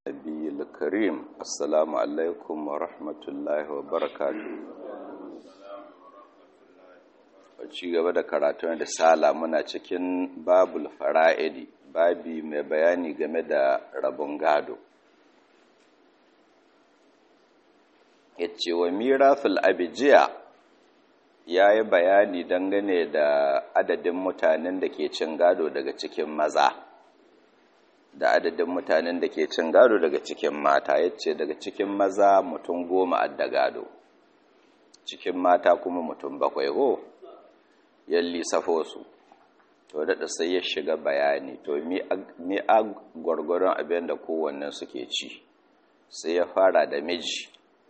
النبي الكريم السلام عليكم ورحمة الله وبركاته ci gaba da karatun da sala muna cikin babul fara'idi babi mai bayani game da rabon gado ya ce wa mirafil abijiya ya yi bayani dangane da adadin mutanen da ke cin gado daga cikin maza da adadin mutanen da ke cin gado daga cikin mata ya ce daga cikin maza mutum goma adda gado cikin mata kuma mutum bakwai ho yalli safo su to daɗa sai ya shiga bayani to mi a gwargwaron abin da kowannen suke ci sai ya fara da miji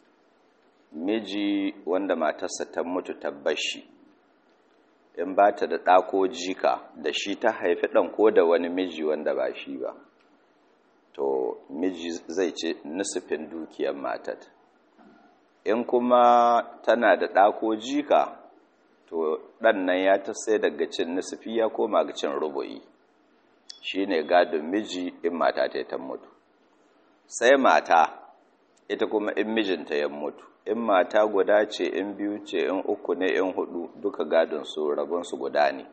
miji wanda matarsa ta mutu tabbashi in ba ta da ɗako jika da shi ta haifi ɗan ko da wani miji wanda ba shi ba to miji zai ce nusufin dukiyar matat in kuma tana da ɗako jika to ɗan nan ya ta sai daga cin nusufi ya koma ga cin rubu'i shi ne gadon miji in mata ta ta mutu sai mata ita kuma in mijinta ya mutu in mata guda ce in biyu ce in uku ne in hudu duka gadon su rabonsu guda ne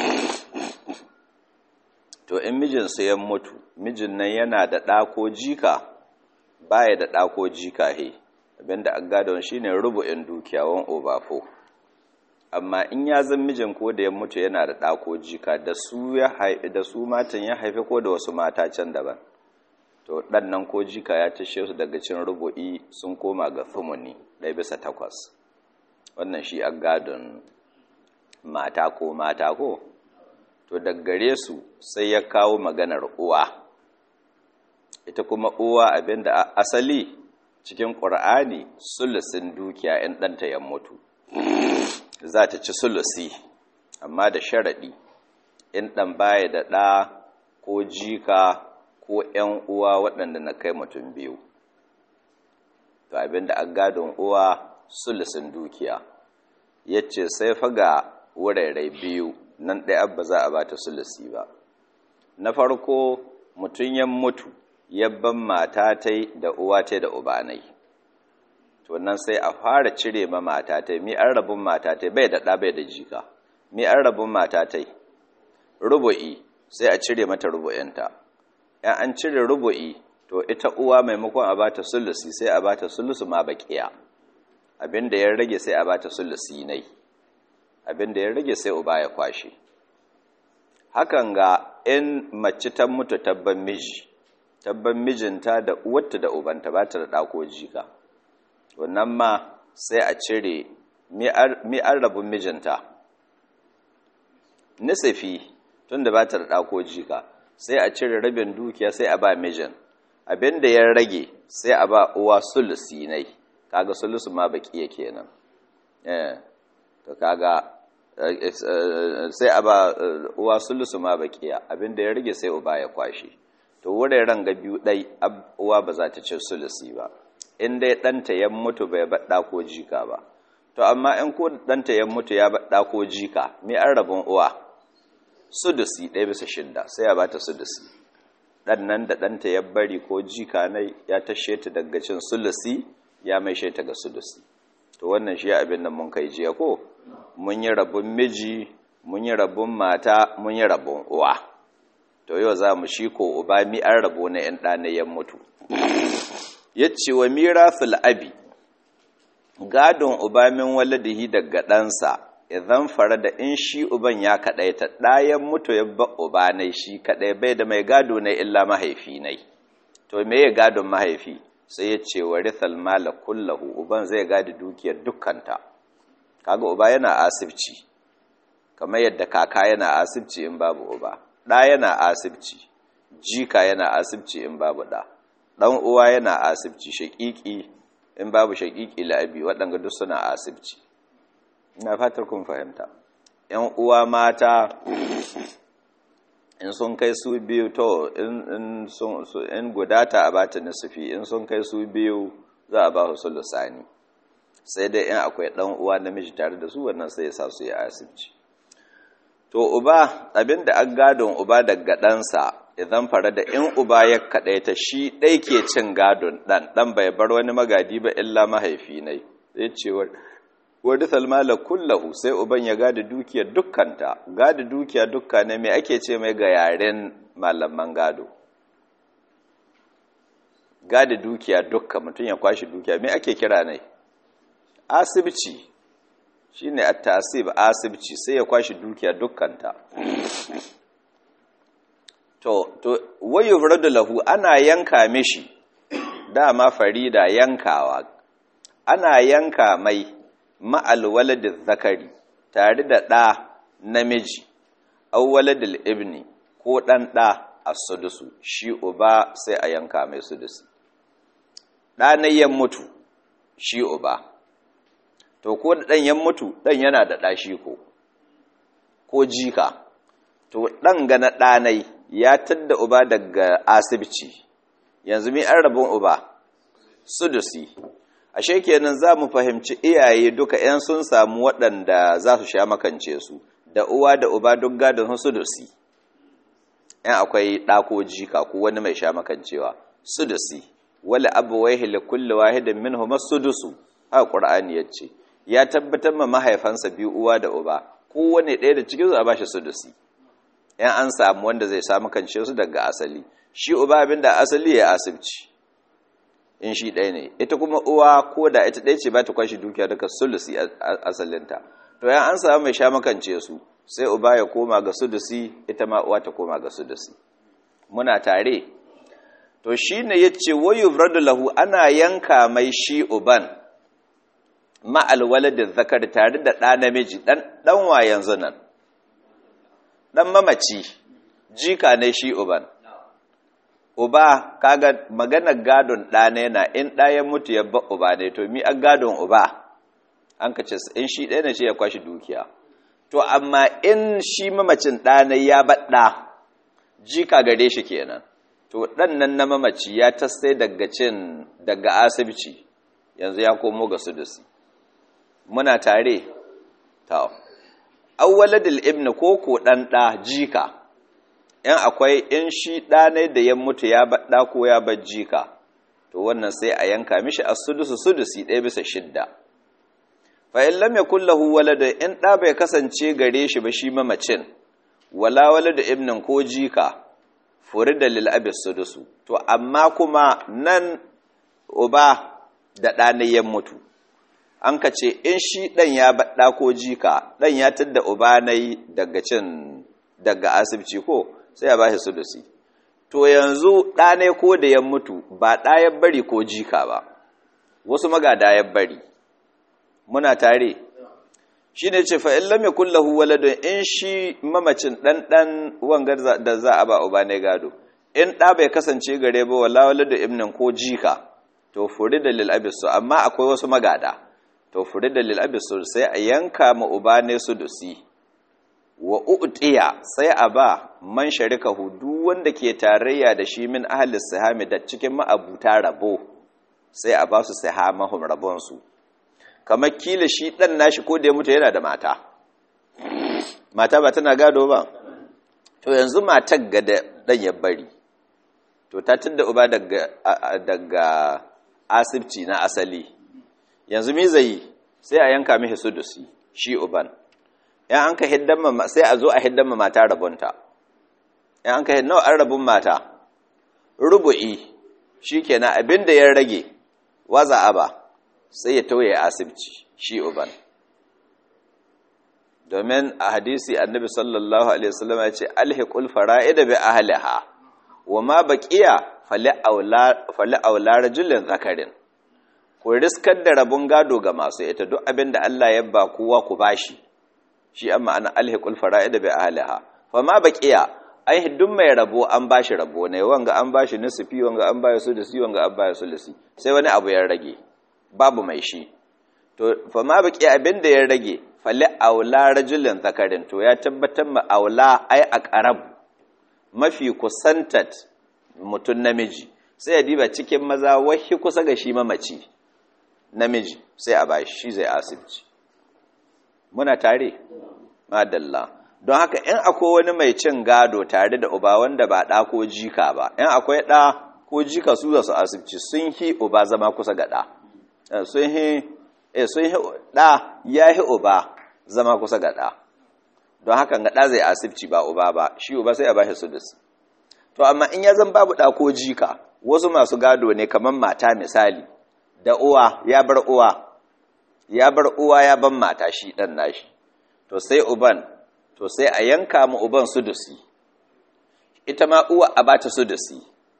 to in mijinsu ya mutu mijin nan yana da ɗako jika baya da ɗako jika he abinda a gadon shine rubu'in dukiyawan obafo amma in ya zan mijin ko da ya mutu yana da ɗako jika da su ya haifi da su matan ya haifi ko da wasu mata can daban to ɗan nan ko jika ya tashe su daga cin rubu'i sun koma ga thumuni ɗaya bisa takwas wannan shi a gadon mata ko mata ko to daggare su sai ya kawo maganar uwa ita kuma uwa abinda asali cikin ƙur'ani sulusin dukiya in ɗanta ya mutu za ta ci sulusi amma da sharaɗi in ɗan baya da ɗa ko jika ko ‘yan uwa waɗanda na kai mutum biyu to abinda a gadon uwa sulusin dukiya ya ce sai faga wurare biyu nan ɗaya abba za a ba ta sulusi ba na farko mutum ya mutu yabban mata ta da uwa ta da ubanai to nan sai a fara cire ma mata ta mi an rabin mata ta bai da ɗa bai da jika mi an rabin mata ta rubu'i sai a cire mata rubu'inta yan an cire rubu'i to ita uwa maimakon a ba ta sulusi sai a ba ta sulusu ma baƙiya abinda ya rage sai a ba ta sulusi nai abinda ya rage sai uba ya kwashe hakan ga in mace ta mutu tabban miji tabban mijinta da uwarta da ubanta ba ta da ɗako jika wannan ma sai a cire mi an rabin mijinta nisafi tun da ba ta da ɗako jika sai a cire rabin dukiya sai a ba mijin abinda ya rage sai a ba uwa sulusi nai kaga sulusu ma baki yake nan eh to kaga sai a ba uwa sulusu ma bakiya abinda ya rage sai uba ya kwashe to wuraren ga biyu dai uwa ba za ta ci sulusi ba in dai ɗanta ya mutu bai baɗa ko jika ba to amma in ko ɗanta ya mutu ya baɗa ko jika me an rabin uwa sudusi ɗaya bisa shidda sai ya ba ta sudusi ɗan nan da ɗanta ya bari ko jika na ya tashe ta daga cin sulusi ya mai ta ga sudusi to wannan shi abin da mun kai jiya ko mun yi rabin miji mun yi rabin mata mun yi rabin uwa to yau za mu shi ko uba mi an rabo na ‘yan ɗanayen mutu ya ce wa mirafil abi gadon uba min waladihi daga ɗansa idan fara da in shi uban ya kaɗaita ɗayan mutu ya ba uba nai shi kaɗai bai da mai gado na illa mahaifi nai to me ya gadon mahaifi sai ya ce wa rithal mala kullahu uban zai gadi dukiyar dukkanta kaga uba yana asibci kamar yadda kaka yana asibci in babu uba ɗa yana asibci jika yana asibci in babu ɗa ɗan uwa yana asibci shaƙiƙi in babu shaƙiƙi la'abi waɗanda duk suna asibci ina fatar kun fahimta ‘yan uwa mata in sun kai su biyu to in gudata a bata nisufi in sun kai su biyu za a ba su lusani sai dai in akwai ɗan uwa namiji tare da su wannan sai ya sa su yi asibci to uba abinda an gadon uba daga ɗansa idan fara da in uba ya kaɗaita shi ɗai ke cin gadon ɗan ɗan bai bar wani magadi ba illa mahaifi ne zai ce wadda salmala kullahu sai uban ya gada dukiya dukkanta gada dukiya dukka ne mai ake ce mai ga yaren malaman gado gada dukiya dukka mutum ya kwashi dukiya mai ake kira ne asibci shi ne a tasib asibci sai ya kwashi dukiya dukkanta to to wayo da lahu ana yanka mishi dama farida yankawa ana yanka mai ma'al waladin zakari tare da ɗa namiji au waladil ibni ko ɗan ɗa a sudusu shi uba sai a yanka mai sudusu ɗanayyan mutu shi uba to ko da ɗanyen mutu ɗan yana da ɗashi ko ko jika to ɗan gana ɗanai ya tadda uba daga asibci yanzu mi an rabin uba sudusi ashe kenan za mu fahimci iyaye duka 'yan sun samu waɗanda za su sha makance su da uwa da uba duk gadon sudusi yan akwai ɗako jika ko wani mai sha makancewa sudusi wala abu wai hila kulle wahidin min huma sudusu a ƙur'ani ya ce ya tabbatar ma mahaifansa biyu uwa da uba kowane ɗaya da cikin su a bashi sudusi yan an samu wanda zai samu kance su daga asali shi uba abinda asali ya asibci in shi ɗaya ne ita kuma uwa ko da ita ɗaya ce ba ta kwashi dukiya daga sulusi asalinta to yan an samu mai sha makance su sai uba ya koma ga sudusi ita ma uwa ta koma ga sudusi muna tare to shi ne ya ce wayu lahu ana yanka mai shi uban ma'al waladin zakar tare da ɗa namiji ɗan wa yanzu nan ɗan mamaci jika ne shi uban uba kaga maganar gadon ɗane na in ɗaya mutu ya ba uba ne to mi an gadon uba an ka ce in shi ɗaya ne ce ya kwashi dukiya to amma in shi mamacin ɗane ya baɗa jika gare shi kenan to ɗan nan na mamaci ya tasai daga cin daga asibiti yanzu ya komo ga sudusi muna tare ta awwaladul ibn ko ko ɗan ɗa jika in akwai in shi ɗane da ya mutu ya baɗa ko ya bar jika to wannan sai a yanka mishi a sudusu sudusi ɗaya bisa shidda fa in lam yakul lahu walada in ɗa bai kasance gare shi ba shi mamacin wala walada ibnin ko jika furida lil abi sudusu to amma kuma nan uba da ɗane ya mutu an ka ce in shi ɗan ya baɗa ko jika ɗan ya tadda uba nai daga cin daga asibiti ko sai ya ba shi sudusi to yanzu ɗane ko da ya mutu ba ɗayan bari ko jika ba wasu magada ya bari muna tare shi ne ce fa'in lam yakun lahu waladun in shi mamacin ɗanɗan wangar da za a ba uba ne gado in ɗa bai kasance gare ba wala waladun ibnin ko jika to furi da lil abisu amma akwai wasu magada to furi da lil abisu sai a yanka ma uba ne sudusi wa u'tiya sai a ba man sharikahu duk wanda ke tarayya da shi min ahli sihami da cikin ma'abuta rabo sai a ba su sihamahum rabon su kamar kila shi dan nashi ko da ya mutu yana da mata mata ba tana gado ba to yanzu matar ga da dan ya bari to ta tunda uba daga daga asibci na asali yanzu me zai sai a yanka mishi sudusi shi uban yan an ka hiddan ma sai a zo a hiddan ma mata rabonta yan an ka hiddan an rabun mata rubu'i shikenan abinda ya rage waza aba sai ya tauye asibci shi uban domin a hadisi annabi sallallahu alaihi wasallam ya ce alhiqul fara'ida bi ahliha wa ma baqiya fali aula fali aula rajulin zakarin ku riskar da rabon gado ga masu ita duk abinda Allah ya ba kowa ku bashi shi amma ana alhiqul fara'id bi ahliha fa ma baqiya ai hiddun mai rabo an bashi rabo ne wanga an bashi nisfi wanga an bashi sulusi wanga an bashi sulusi sai wani abu ya rage babu mai shi to fa ma baqiya abinda ya rage fali aula rajulin zakarin to ya tabbatar ma aula ai aqrab mafi kusantat mutun namiji sai ya diba cikin maza wahi kusa ga shi mamaci namiji sai a bashi shi zai asibci muna tare madalla don haka in akwai wani mai cin gado tare da uba wanda ba ɗa ko jika ba in akwai ɗa ko jika su za su asibci sun hi uba zama kusa ga ɗa sun hi ɗa ya hi uba zama kusa ga ɗa don haka ga ɗa zai asibci ba uba ba shi uba sai a ba shi sudus to amma in ya zan babu ɗa ko jika wasu masu gado ne kamar mata misali da uwa ya bar uwa ya bar uwa ya ban mata shi ɗan nashi to sai uban to sai a yanka mu uban sudusi ita ma uwa a bata sudusi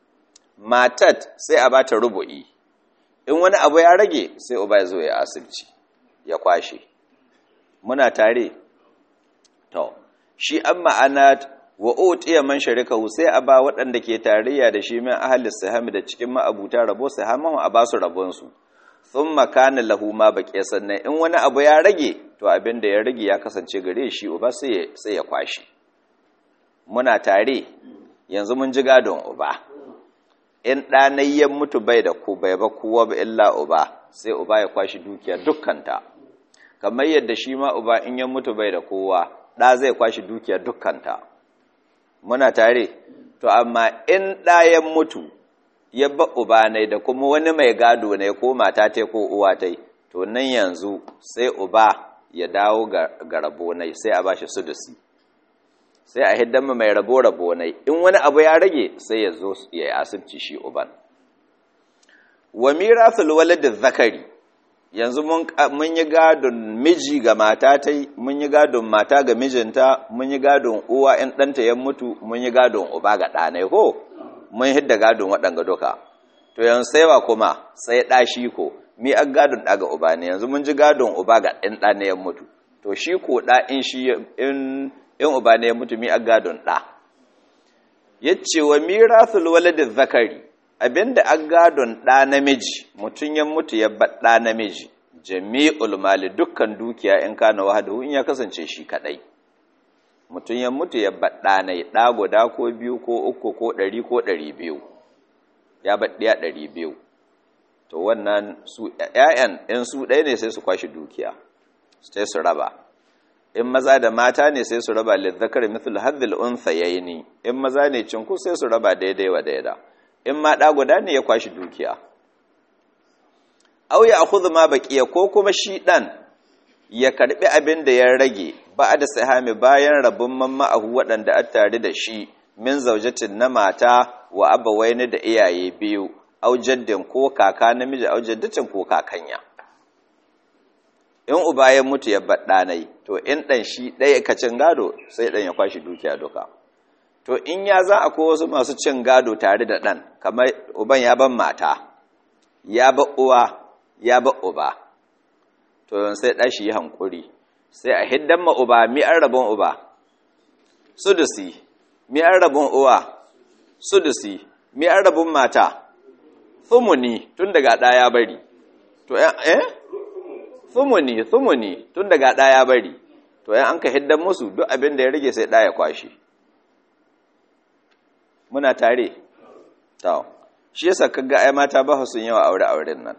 matat sai a bata rubu'i in wani abu ya rage sai uba ya zo ya asibci ya kwashe muna tare to shi an ma'ana wa utiya man sharikahu sai a ba waɗanda ke tarayya da shi min ahli sahami da cikin ma'abuta rabo sahamahu a ba su rabon su thumma kana lahu ma baqiya sannan in wani abu ya rage to abin da ya rage ya kasance gare shi uba sai sai ya kwashi muna tare yanzu mun ji gadon uba in ɗanayyan mutu bai da ku bai ba kowa ba illa uba sai uba ya kwashi dukiya dukkanta kamar yadda shi ma uba in ya mutu bai da kowa ɗa zai kwashi dukiya dukkanta muna tare to amma in ɗayan mutu ya ba uba ne da kuma wani mai gado ne ko mata ta ko uwa ta to nan yanzu sai uba ya dawo ga rabo ne sai a bashi sudusi sai a hiddan mai rabo rabo ne in wani abu ya rage sai ya zo ya yi asibci shi uban wa mirasul walad zakari yanzu mun yi gadon miji ga mata ta mun yi gadon mata ga mijinta mun yi gadon uwa in ɗanta ya mutu mun yi gadon uba ga ɗanai ko mun hidda gadon waɗanga duka to yanzu sai wa kuma sai ɗashi ko mi an gadon ɗa ga uba ne yanzu mun ji gadon uba ga ɗan ɗa ya mutu to shi ko ɗa in shi in in uba ne ya mutu mi an gadon ɗa yace wa mirathul walad zakari abinda an gadon ɗa namiji mutum ya mutu ya bar ɗa namiji jami'ul mali dukkan dukiya in kana wahadahu in ya kasance shi kadai mutum ya mutu ya bar ɗa nai ɗa guda ko biyu ko uku ko ɗari ko ɗari biyu ya bar ɗaya ɗari biyu to wannan su ƴaƴan in su ɗaya ne sai su kwashi dukiya sai su raba in maza da mata ne sai su raba lizzakar mithlu hadhil unthayaini in maza ne cinku sai su raba daidai wa daida in ma ɗa guda ne ya kwashi dukiya au ya akhudhu ma baqiya ko kuma shi ɗan ya karbi abin da ya rage ba da sahami bayan rabun mamma'ahu waɗanda a tare da shi min zaujatin na mata wa abawaini da iyaye biyu au jaddin ko kaka namiji au jaddatin ko kakanya in uba ya mutu ya bar ɗanai to in ɗan shi ɗaya ka cin gado sai ɗan ya kwashi dukiya duka to in ya za a wasu masu cin gado tare da ɗan kamar uban ya ban mata ya ba uwa ya ba uba to yan sai ɗashi yi hankuri sai a hiddan ma uba mi an rabon uba sudusi mi an rabon uwa sudusi mi an rabon mata thumuni tun daga ɗaya bari to eh thumuni thumuni tun daga ɗaya bari to yan an ka hiddan musu duk abin da ya rage sai ɗaya kwashi muna tare to shi yasa kaga ai mata ba sun yawa aure auren nan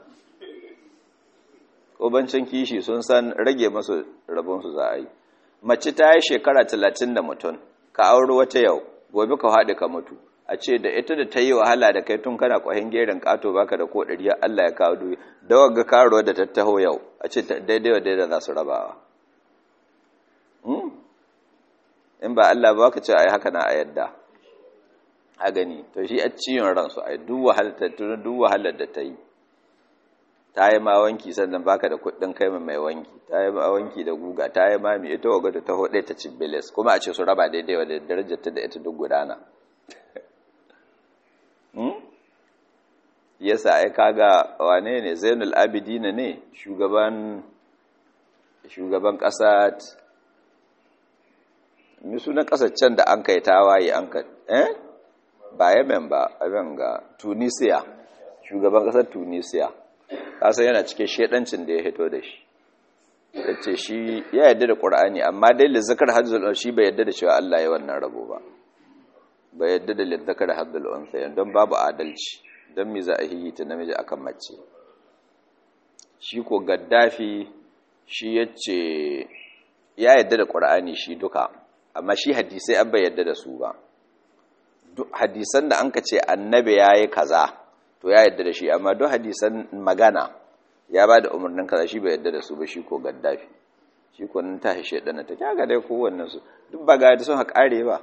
kobancin kishi sun san rage masu rabon su za a yi mace ta yi shekara talatin da mutum ka auri wata yau gobe ka haɗe ka mutu a ce da ita da ta yi wahala da kai tun kana kwahin gerin ƙato baka da ko ɗari Allah ya kawo duyi da wagga karuwa da tattaho yau a ce daidai wa daidai za su rabawa in ba Allah ba ka ce a yi haka na a yadda a gani to shi a ciyon ransu a duk wahalar da ta yi ta yi ma wanki sannan baka da kuɗin kai mai wanki ta yi ma wanki da guga ta yi ma mai ita waga da ta hudu ta ci bilis kuma a ce su raba daidai da darajar ta da ita duk gudana yasa ai kaga wane ne zainul abidina ne shugaban shugaban ƙasa mi sunan ƙasar can da an kai tawaye an ka eh ba yemen ba abin ga tunisia shugaban ƙasar tunisia kasa yana cikin shedancin da ya hito da shi yace shi ya yarda da qur'ani amma dai lizzakar hadzul shi bai yarda da cewa Allah ya wannan rabo ba bai yarda da lizzakar hadzul unsa don babu adalci don me za a yi ta namiji akan mace shi ko gaddafi shi yace ya yarda da qur'ani shi duka amma shi hadisai an bai yadda da su ba duk hadisan da an ka ce annabi ya yi kaza to ya yadda da shi amma duk hadisan magana ya ba da umarnin kaza shi bai yadda da su ba shi ko gaddafi shi ko nan ta hishe dana ta kyaga dai kowannen su duk ba ga sun haƙare ba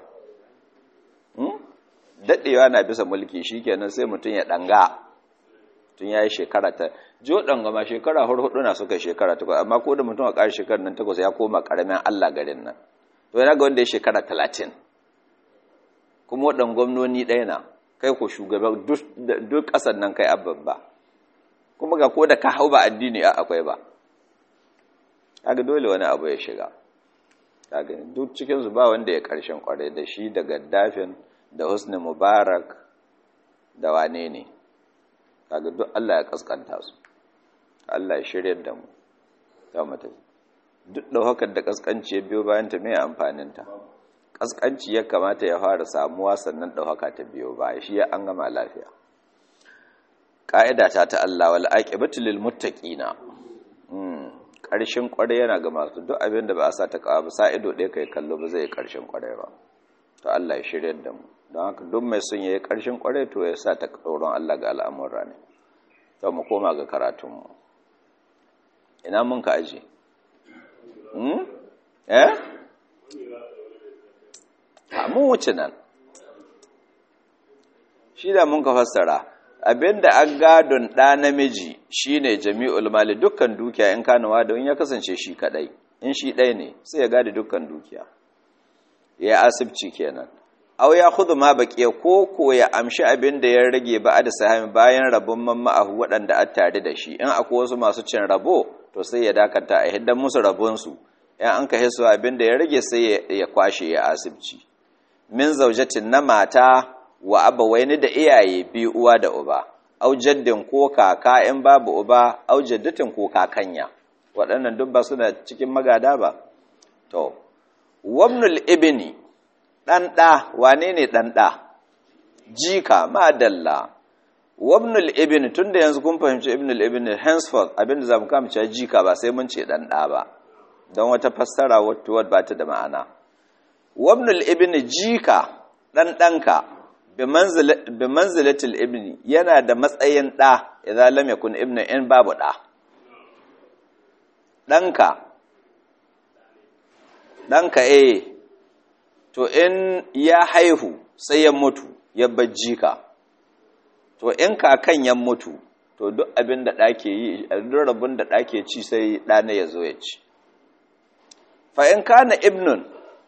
daɗewa na bisa mulki shi kenan sai mutum ya ɗanga tun ya yi shekara ta jo ɗanga ma shekara hudu na suka shekara takwas amma ko da mutum a ƙari shekarar nan takwas ya koma ƙaramin allah garin nan to yana ga wanda ya shekara talatin kuma waɗan gwamnoni ɗaya na kai ko shugaban duk ƙasar nan kai abin ba kuma ga ko da ka hau ba addini a akwai ba kaga dole wani abu ya shiga kaga duk cikinsu ba wanda ya ƙarshen ƙwarai da shi da gaddafin da husni mubarak da wane ne kaga duk Allah ya kaskanta su Allah ya shirya da mu ta mata duk ɗaukar da kaskanci ya biyo bayan ta mai amfanin ta kaskanci ya kamata ya fara samuwa sannan ɗaukaka ta biyo baya shi ya an gama lafiya ƙa'ida ta ta Allah wal aqibatu lil muttaqina ƙarshen ƙwarai yana ga masu duk abin da ba a sa ta kawo ba sa ido ɗaya kai kallo ba zai ƙarshen ƙwarai ba to Allah ya shirya da mu don haka duk mai son yayi ƙarshen ƙwarai to ya sa ta tsoron Allah ga al'amura ne to mu koma ga karatunmu ina mun ka aje hmm eh ha mun wuce nan shi da mun ka fassara abinda an gadon ɗa namiji shine jami'ul mali dukkan dukiya in kanawa da in ya kasance shi kadai in shi ɗaya ne sai ya gadi dukkan dukiya ya asibci kenan aw ya khudhu ma baqiya ko ko ya amshi abin da ya rage ba da sahami bayan rabon mamma'ahu waɗanda a tare da shi in akwai wasu masu cin rabo to sai ya dakata a hiddan musu rabon su in an ka hisu abin da ya rage sai ya kwashe ya asibci min zaujatin na mata wa abawaini da iyaye biyu uwa da uba au jaddin ko kaka in babu uba au jaddatin ko kakanya waɗannan duk ba suna cikin magada ba to wabnul ibni ɗan ɗa wane ne ɗan ɗa jika madalla wabnul ibni tun da yanzu kun fahimci ibnul ibni henceforth abinda za mu kama cewa jika ba sai mun ce ɗan ɗa ba don wata fassara wata ba ta da ma'ana wabnul ibni jika ɗan ɗanka bi manzilatil ibni yana da matsayin ɗa idan lam yakun ibni in babu ɗa ɗanka ɗanka eh to in ya haihu sai ya mutu ya bajji ka to in kakan ya mutu to duk abin da ɗake yi duk rabin da ɗake ci sai ɗana ya zo ya ci fa in kana ibnun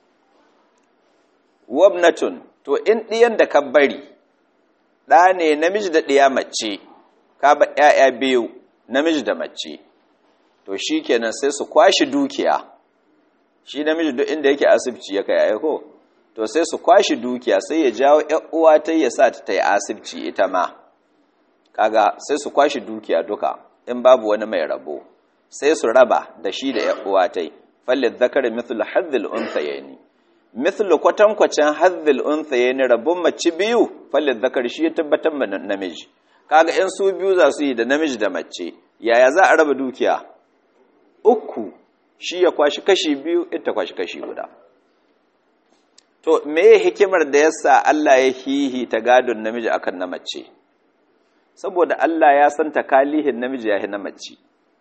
wabnatun to in ɗiyan da ka bari ɗa ne namiji da ɗiya mace ka ba ‘ya'ya biyu namiji da mace to shi kenan sai su kwashi dukiya shi namiji duk inda yake asibci ya kai ko to sai su kwashi dukiya sai ya jawo uwa ta ya sa ta yi asibci ita ma kaga sai su kwashi dukiya duka in babu wani mai rabo sai su raba da shi da uwa ta yi fallin zakar mithlu hadhil unsayni mithlu kwatankwacin hadhil unsayni rabon mace biyu fallin zakar shi ya tabbatar ma namiji kaga in su biyu za su yi da namiji da mace yaya za a raba dukiya uku shi ya kwashi kashi biyu ita kwashi kashi guda to me hikimar da yasa Allah ya hihi ta gadon namiji akan na mace saboda Allah ya san takalihin namiji ya na mace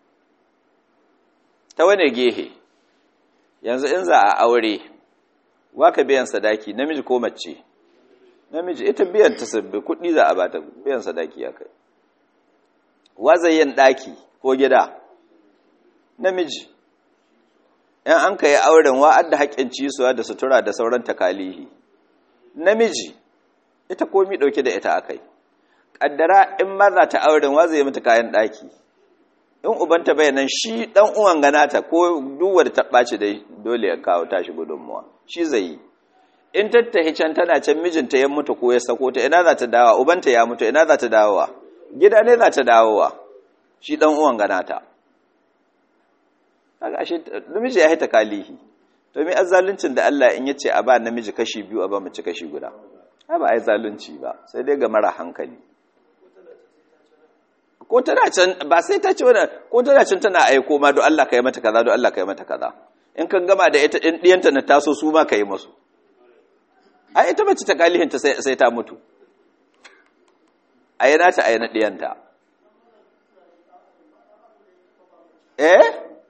ta wane gehe yanzu in za a aure waka biyan sadaki namiji ko mace namiji ita biyan ta sabbi kuɗi za a bata biyan sadaki ya kai wazayin ɗaki ko gida namiji in an ka yi auren wa'ad da haƙƙin cisuwa da sutura da sauran takalihi namiji ita komi ɗauke da ita akai ƙaddara in ma za ta auren wa zai mata kayan ɗaki in ubanta bayanan shi ɗan uwan ganata ko duwar ta ɓaci dai dole ya kawo tashi gudunmuwa shi zai yi in tattahi can tana can mijinta ya mutu ko ya sako ta ina za ta dawowa ubanta ya mutu ina za ta dawowa gida ne za ta dawowa shi ɗan uwan ganata kaga ashe namiji ya haita kalihi to me azzaluncin da Allah in yace a ba namiji kashi biyu a ba mace kashi guda ai ba ai zalunci ba sai dai ga mara hankali ko tana can ba sai ta ce wannan ko tana can tana aiko ma do Allah kai mata kaza do Allah kai mata kaza in ka gama da ita in ɗiyanta na taso su ma ka yi masu a ita mace ta kalihinta sai ta mutu a yana ta a yana ɗiyanta eh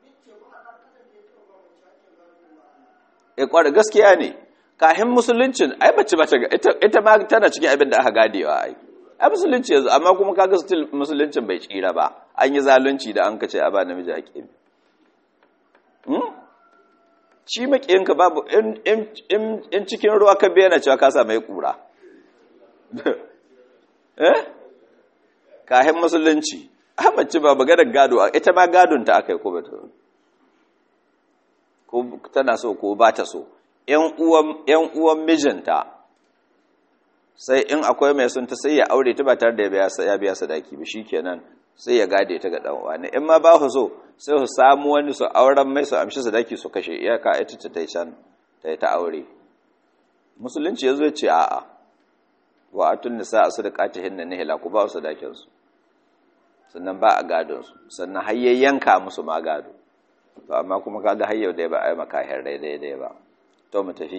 e kwara gaskiya ne kahin musuluncin ai mace ba ta ita ma tana cikin abin da aka gadewa ai ai musulunci yanzu amma kuma kaga still musuluncin bai tsira ba an yi zalunci da an kace a ba namiji a kimi hmm shi makiyinka babu in in in cikin ruwa ka bayyana cewa ka sa mai kura eh kahin musulunci mace ba maganar gado ita ma gadon ta akai ko ba ta ko tana so ko ba ta so ‘yan uwan mijinta sai in akwai mai sun ta sai ya aure ta ba tare da ya biya sadaki ba shi kenan sai ya gade ta ga ɗan'uwa ne in ma ba su so sai su samu wani su auren mai su amshi sadaki su kashe iyaka ita ta tai can ta yi ta aure musulunci ya zo ce a'a wa atun nisa a sadaqati hinna nihla ku ba su sadakin su sannan ba a gadon su sannan hayayyanka musu ma gado to amma kuma kaga hayyau dai ba a yi makahir daidai ba to mu tafi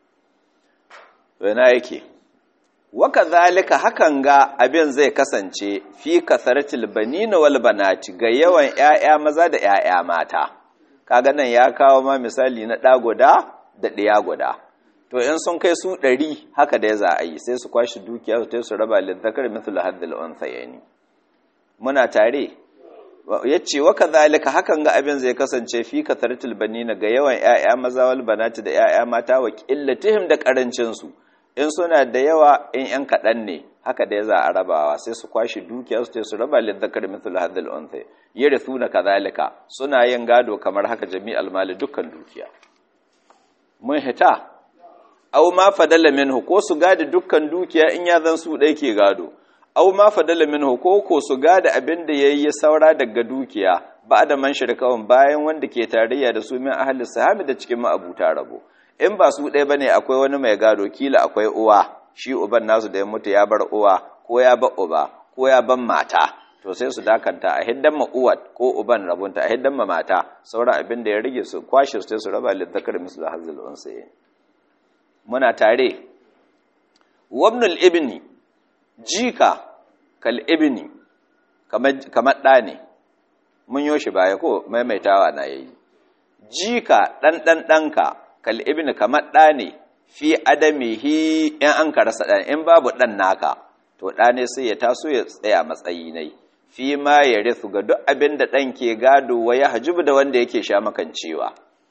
wana yake waka zalika hakan ga abin zai kasance fi kasaratil banina wal banati ga yawan ƴaƴa maza da ƴaƴa mata kaga nan ya kawo ma misali na ɗa guda da ɗiya guda to in sun kai su ɗari haka da za a yi sai su kwashi dukiya su su raba lizzakar mithlu haddil unsayni muna tare ya ce wa kazalika hakan ga abin zai kasance fi kasaratul banina ga yawan ƴaƴa maza wal banati da ƴaƴa mata wa qillatihim da karancin su in suna da yawa in ƴan kaɗan ne haka da za a rabawa sai su kwashi dukiya su su raba lil zakar mithlu hadhal unthay yarithuna kazalika suna yin gado kamar haka jami'al mali dukkan dukiya mun hita aw ma fadala minhu ko su gadi dukkan dukiya in ya zan su dai ke gado aw ma fadala minhu ko ko su gada abin da yayi saura daga dukiya ba da man shirkawan bayan wanda ke tarayya da su min ahli sahami da cikin ma'abuta rabo in ba su ɗaya bane akwai wani mai gado kila akwai uwa shi uban nasu da ya mutu ya bar uwa ko ya bar uba ko ya ban mata to sai su dakanta a hiddan ma uwa ko uban rabunta a hiddan ma mata sauran abin da ya rage su kwashe su su raba lidzakar mislu hazil unsayin muna tare wabnul ibni jika kal ibni kamar ɗa ne mun yo shi baya ko maimaitawa na yayi jika ɗan ɗan ɗanka kal ibni kamar ɗa ne fi adamihi in an ka rasa ɗan in babu ɗan naka to ɗa ne sai ya taso ya tsaya matsayi nai fi ma ya rithu ga duk abin da ɗan ke gado wa ya hajibu da wanda yake sha makancewa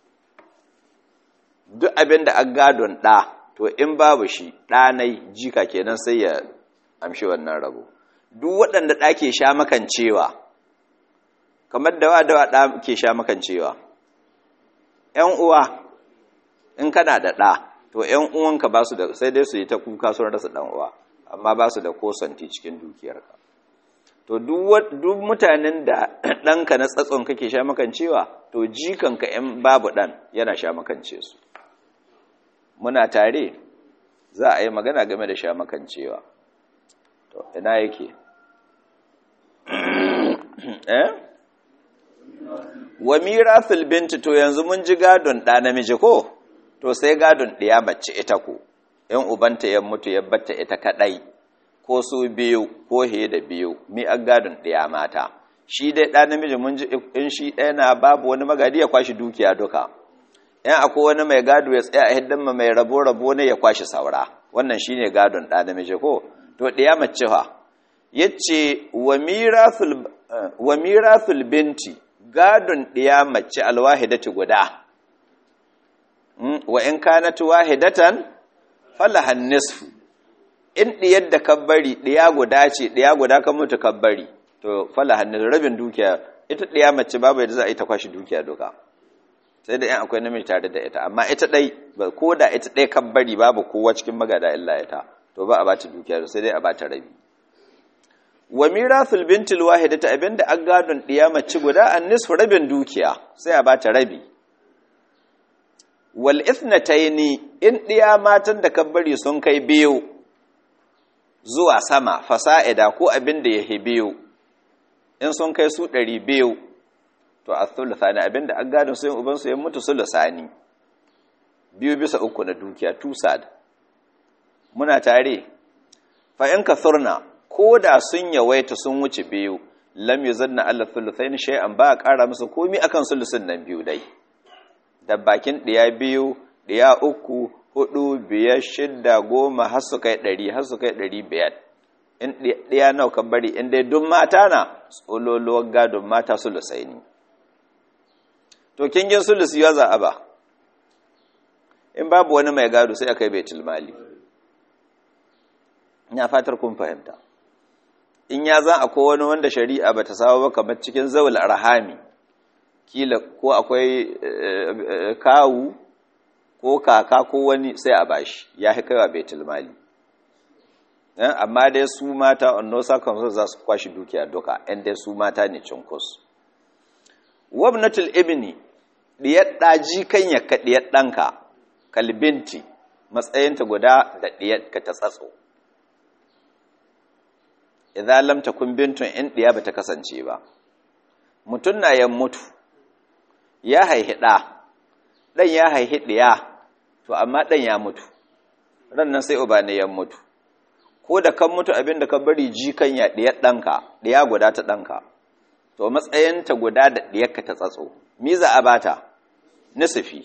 duk abin da an gadon ɗa to in babu shi ɗanai jika kenan sai ya amshi wannan rabo duk waɗanda ɗa ke sha makancewa kamar dawa dawa ɗa ke sha makancewa ‘yan uwa in kana da ɗa to ‘yan uwanka ba su da sai dai su yi ta kuka sun rasa ɗan uwa amma ba su da kosanti cikin dukiyarka to duk mutanen da ɗanka na tsatson kake sha makancewa to jikanka ‘yan babu ɗan yana sha makance su muna tare za a yi magana game da sha makancewa to ina yake eh wa mirathul binti to yanzu mun ji gadon ɗa namiji ko to sai gadon ɗiya mace ita ko in ubanta ya mutu ya batta ita kaɗai ko su biyu ko he da biyu mi an gadon ɗiya mata shi dai ɗa namiji mun ji in shi ɗaya na babu wani magadi ya kwashi dukiya duka in akwai wani mai gado ya tsaya a hiddan ma mai rabo rabo ne ya kwashi saura wannan shine gadon ɗa namiji ko to ɗiya mace fa yace wa mirathul wa mirathul binti gadon ɗiya mace alwahidati guda wa in kanat wahidatan falahan nisfu in ɗiyar da kabbari ɗiya guda ce ɗiya guda kan mutu kabbari to falahan nisfu rabin dukiya ita ɗiya mace babu yadda za a yi ta kwashi dukiya duka sai da yan akwai namiji tare da ita amma ita ɗai ko da ita ɗai kabbari babu kowa cikin magada illa ita to ba a bata dukiya sai dai a bata rabi wa mirathul bintil wahidata abinda an gadon ɗiya mace guda an nisfu rabin dukiya sai a bata rabi wal ithnataini in ɗiya matan da kabbari sun kai biyu zuwa sama fasa'ida ko abin da yake biyu in sun kai su ɗari biyu to a thuluthani abinda an gadon sai uban su ya mutu sulusani biyu bisa uku na dukiya tusad muna tare fa in kathurna ko da sun yawaita sun wuce biyu lam yuzanna alla thuluthain shay'an ba ƙara musu komi akan sulusun nan biyu dai da bakin ɗiya biyu ɗiya uku hudu biyar shidda goma har su kai ɗari har su kai ɗari biyar in ɗiya nawa kan bari in dai duk mata na tsololuwar gadon mata sulusai ne to kingin sulusi ya za a ba in babu wani mai gado sai aka yi baitul mali ina fatar kun fahimta in ya za akwai wani wanda shari'a bata samu ba kamar cikin zawul arhami kila ko akwai kawu ko kaka ko wani sai a bashi ya fi kaiwa baitul mali amma dai su mata on no circumstances za su kwashi dukiya duka ɗan dai su mata ne cinkus wabnatul ibni diyar ɗaji kan ya ka diyar ɗanka kalbinti matsayinta guda da diyar ka ta tsatso idan lam takun bintun in diya bata kasance ba mutun na yan mutu ya haihi ɗa ɗan ya haihi ɗiya to amma ɗan ya mutu ran nan sai uba ne ya mutu ko da kan mutu abin da ka bari jikan ya ɗiyar ɗanka ɗiya guda ta ɗanka to matsayinta guda da ɗiyarka ta tsatso miza a bata nisifi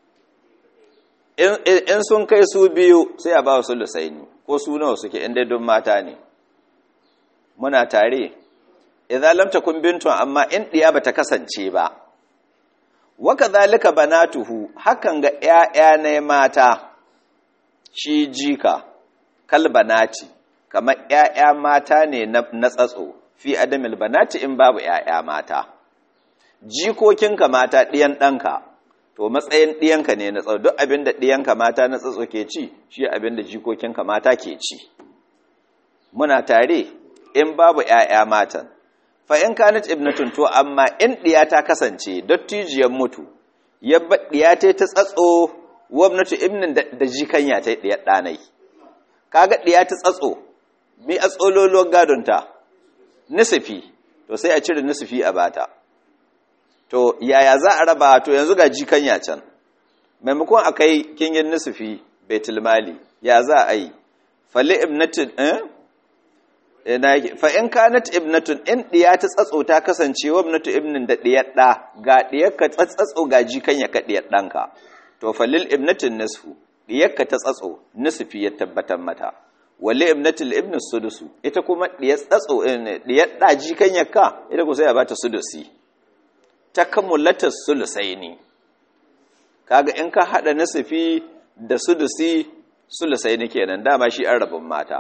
in sun kai su biyu sai a ba su lusaini ko su nawa suke inda don mata ne muna tare idan lam takun bintun amma in ɗiya bata kasance ba waka zalika banatuhu hakan ga ƴaƴa ne mata shi jika kalbanati kamar ƴaƴa mata ne na tsatso fi adamil banati in babu ƴaƴa mata jikokinka mata ɗiyan ɗanka to matsayin ɗiyanka ne na tsatso duk abinda ɗiyanka mata na tsatso ke ci shi abinda jikokinka mata ke ci muna tare in babu ƴaƴa matan fa'in kanit ibnatun to amma in ɗiya ta kasance dottijiyar mutu yabba ɗiya ta ta tsatso wabnatu ibnin da jikanya ta ɗiyar ɗanai kaga ɗiya ta tsatso mi a tsololuwar gadonta nisifi to sai a cire nisifi a bata to yaya za a raba to yanzu ga jikanya can maimakon a kai kingin nisifi betulmali ya za a yi fali ibnatin eh fa in kanat ibnatun in diya ta tsatso ta kasance wa ibnatu ibnin da diyar da ga diyar ka tsatsatso ga jikan ya ka diyar danka to falil ibnatin nisfu diyar ka ta tsatso nisfi ya tabbatar mata wali ibnatil ibn sudusu ita kuma diyar tsatso diyar da jikan ya ka ita ko sai a bata sudusi takamulata sulusaini kaga in ka hada nisfi da sudusi sulusaini kenan dama shi an rabin mata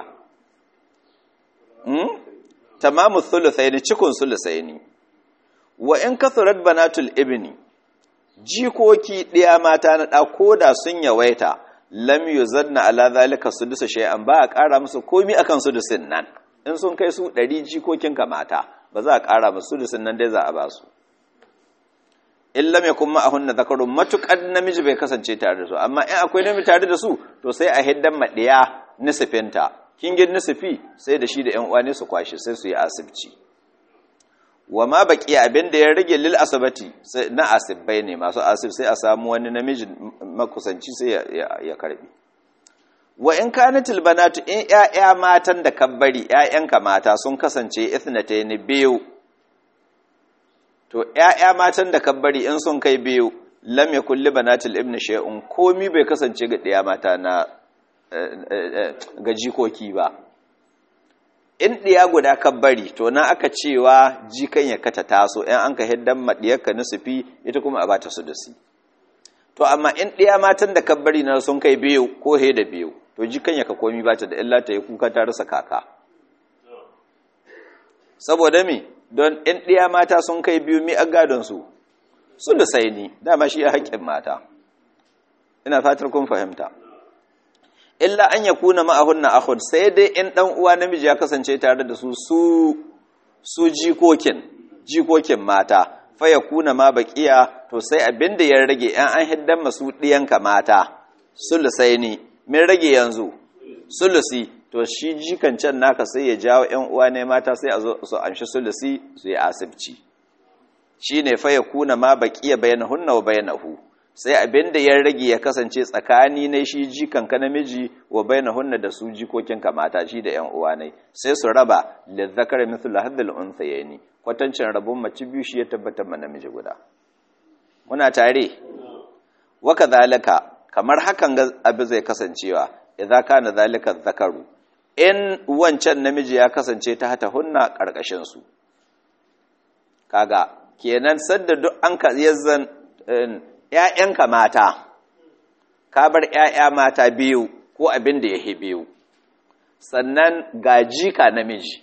tamamu thuluthaini cikun thuluthaini wa in kathurat banatul ibni jikoki ɗiya mata na ɗa koda sun yawaita lam yuzanna ala zalika sudusu shay'an ba a ƙara musu komi akan sudusin nan in sun kai su ɗari jikokin ka mata ba za a ƙara musu sudusin nan dai za a ba su in lam yakun ma'ahunna zakarun matuƙar namiji bai kasance tare da su amma in akwai namiji tare da su to sai a hiddan maɗiya nisifinta kingin nisifi sai da shi da 'yan uwa ne su kwashe sai su yi asibci wa ma baki abin da ya rage lil asabati na asibbai ne masu asib sai a samu wani namiji makusanci sai ya karbi wa in kanatil banatu in ƴaƴa matan da kabbari ƴaƴanka mata sun kasance ithnatayn biyu to ƴaƴa matan da kabbari in sun kai biyu lam yakul li banatil ibn shay'un komi bai kasance ga ɗiya mata na ga jikoki ba in ɗiya guda ka bari to na aka cewa jikan ya kata taso in an ka hiddan maɗiyarka nusufi ita kuma a bata su da su to amma in ɗiya matan da ka bari na sun kai biyu ko he da biyu to jikan ya ka komi bata da illa ta yi kuka ta rasa kaka saboda mi don in ɗiya mata sun kai biyu mi a gadon su su da sai ni dama shi ya haƙƙin mata ina fatar kun fahimta illa an ya kuna ma'ahunna akhun sai dai in dan uwa namiji ya kasance tare da su su su jikokin jikokin mata fa ya kuna ma baqiya to sai abinda ya rage an an hiddan masu diyanka mata sulusaini min rage yanzu sulusi to shi jikan can naka sai ya jawo ƴan uwa ne mata sai a zo su anshi sulusi su yi asibci shine fa yakuna ma baqiya bainahunna wa bainahu sai abin da ya rage ya kasance tsakani ne shi jikanka namiji wa bainahunna da su jikokinka mata shi da ƴan uwa ne sai su raba lizzakar mithlu hadhil unsayni kwatancin rabon mace biyu shi ya tabbatar ma namiji guda muna tare wa kadhalika kamar hakan ga abu zai kasancewa idza kana zalika zakaru in wancan namiji ya kasance ta hata hunna karkashin su kaga kenan sadda duk an ka yazzan ‘ya'yanka mata, ka bar ‘ya'ya mata biyu ko abin da ya biyu, sannan ga jika namiji,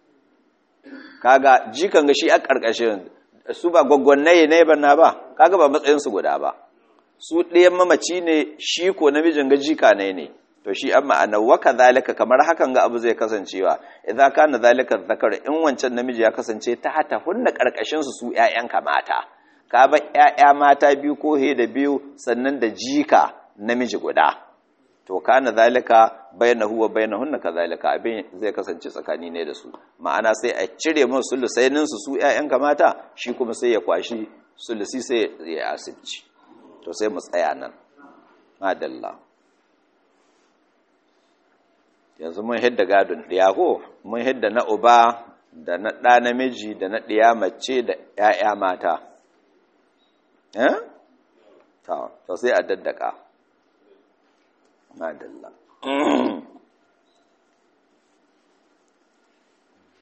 kaga jikan ga shi a ƙarƙashin su ba gwaggwannaye ne ba ba, kaga ba matsayinsu guda ba, su ɗayan mamaci ne shi ko namijin ga jika ne ne, to shi an ma'ana waka zalika kamar hakan ga abu zai kasancewa, idan ka na zalika zakar in wancan namiji ya kasance ta hata hunna ƙarƙashinsu su ‘ya'yanka mata. ka ba ‘ya'ya mata biyu ko he da biyu sannan da jika namiji guda to kana zalika bayna huwa bayna hunna kazalika abin zai kasance tsakani ne da su ma'ana sai a cire mun sulusainin su su ƴaƴan mata shi kuma sai ya kwashi sulusi sai ya asibci to sai mu tsaya nan madalla yanzu mun hidda gadon ɗiya ko mun hidda na uba da na ɗa namiji da na ɗiya mace da ƴaƴa mata eh to sai a daddaka madalla